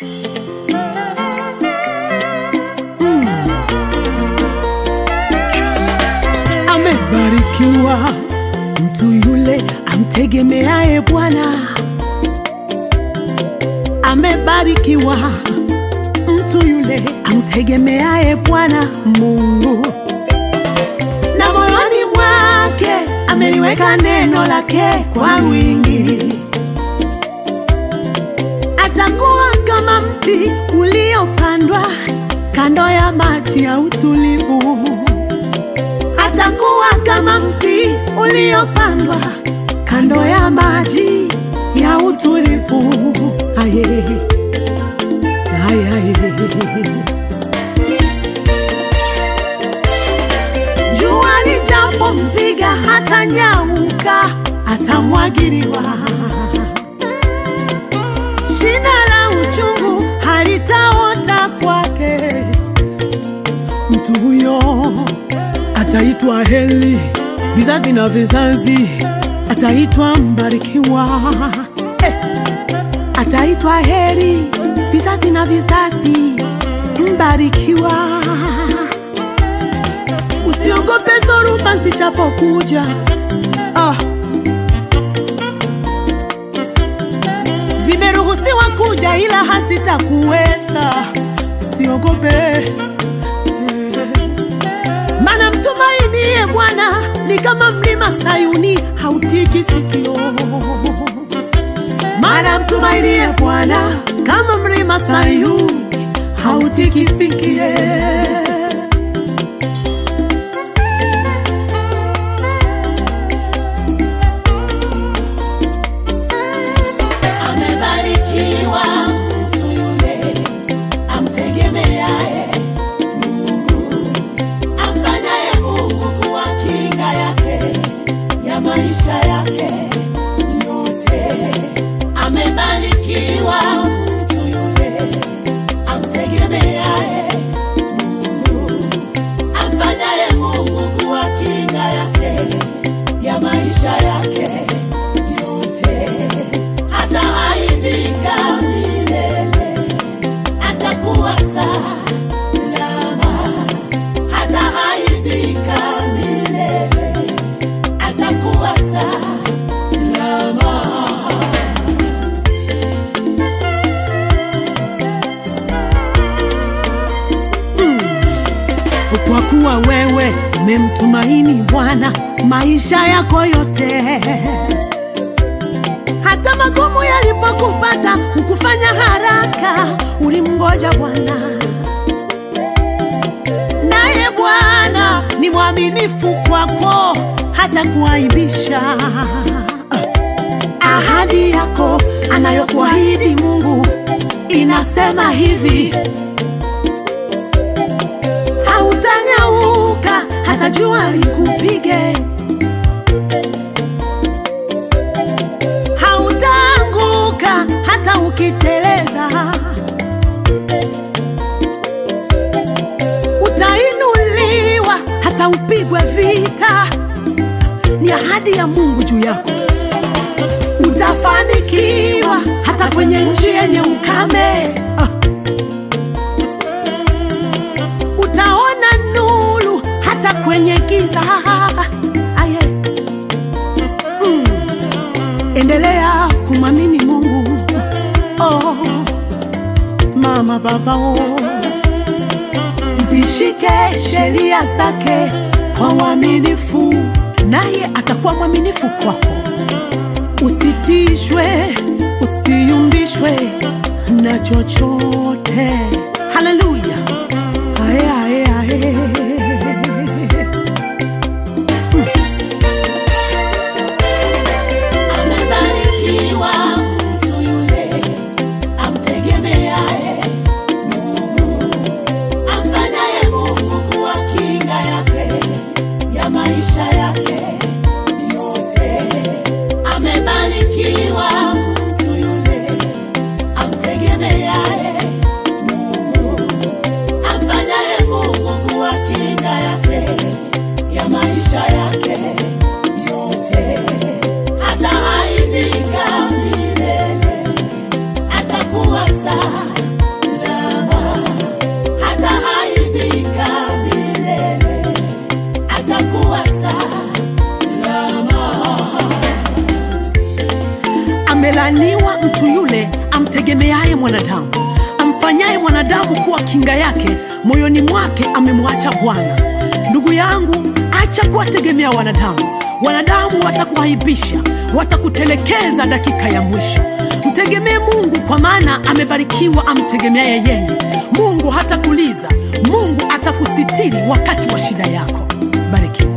Amebarikiwa mtu yule amtegemeaye Bwana. Amebarikiwa mtu yule amtegemeaye Bwana Mungu, na moyoni mwake ameliweka neno lake kwa wingi. Atakuwa kama mti uliopandwa kando ya maji ya utulivu atakuwa kama mti uliopandwa kando ya maji ya utulivu. Aye, aye, aye. Jua lijapompiga hata nyauka, atamwagiliwa. Shina la uchungu halitaota kwake. Mtu huyo ataitwa heli vizazi na vizazi, ataitwa mbarikiwa eh. Ataitwa heri vizazi na vizazi, mbarikiwa. Usiogope zoruba zijapokuja, ah. Vimeruhusiwa kuja ila hazitakuweza, usiogope Mana mtumainie Bwana ni kama mlima Sayuni, hautiki sikio. Mana mtumainie Bwana kama mlima Sayuni, hautiki sikie. Amebarikiwa mtu yule amtegemeaye amfanyaye Mungu kuwa kinga yake ya maisha yake yote. Amebarikiwa mtu yule amtegemeaye Mungu, amfanyaye Mungu kuwa kinga yake ya maisha yake yote. Hataaibika milele, atakuwa salama hataaibika milele, atakuwa salama. Kwa kuwa wewe umemtumaini Bwana maisha yako yote, hata magumu yalipokupata hukufanya haraka, ulimngoja Bwana naye Bwana ni mwaminifu kwako, hata kuaibisha. Ahadi yako anayokuahidi Mungu inasema hivi, hautanyauka hata jua likupige, hautaanguka hata ukiteleza. utainuliwa hata upigwe vita. Ni ahadi ya Mungu juu yako. Utafanikiwa hata kwenye nchi yenye ukame. Ah. Utaona nuru hata kwenye giza. Aye. Mm. Endelea kumwamini Mungu. Oh. Mama baba oh zishike sheria zake kwa uaminifu, naye atakuwa mwaminifu kwako. Usitishwe, usiyumbishwe na chochote. Haleluya! Ae, ae, ae. Mm. Amebarikiwa mtu yule amtegemeaye amfanyaye Mungu kuwa kinga yake ya maisha yake yote. Amebarikiwa mtu yule amtegemeaye Mungu, amfanyaye Mungu kuwa kinga yake ya maisha yake yote. Hataaibika milele, atakuwa salama Amelaaniwa mtu yule amtegemeaye mwanadamu, amfanyaye mwanadamu kuwa kinga yake, moyoni mwake amemwacha Bwana. Ndugu yangu, acha kuwategemea wanadamu. Wanadamu watakuaibisha, watakutelekeza dakika ya mwisho. Mtegemee Mungu, kwa maana amebarikiwa amtegemeaye yeye. Mungu hatakuliza, Mungu atakusitiri wakati wa shida yako. Barikiwa.